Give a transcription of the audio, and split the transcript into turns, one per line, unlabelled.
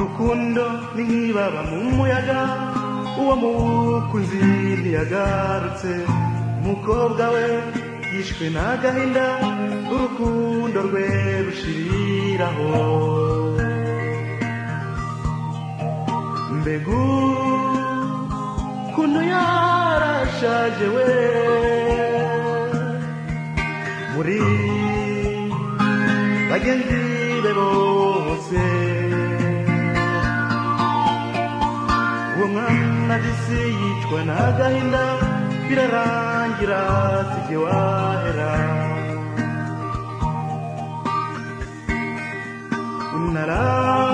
urukundo ni nk'ibaba mu muyaga uwo mukunzi ntiyagarutse umukobwa we yishwe n'agahinda urukundo rwe rushiriraho mbegu kuntu yarashaje we muri bagenzi be bose uwo mwana disi yicwa n'agahinda birarangira sijye wahera unara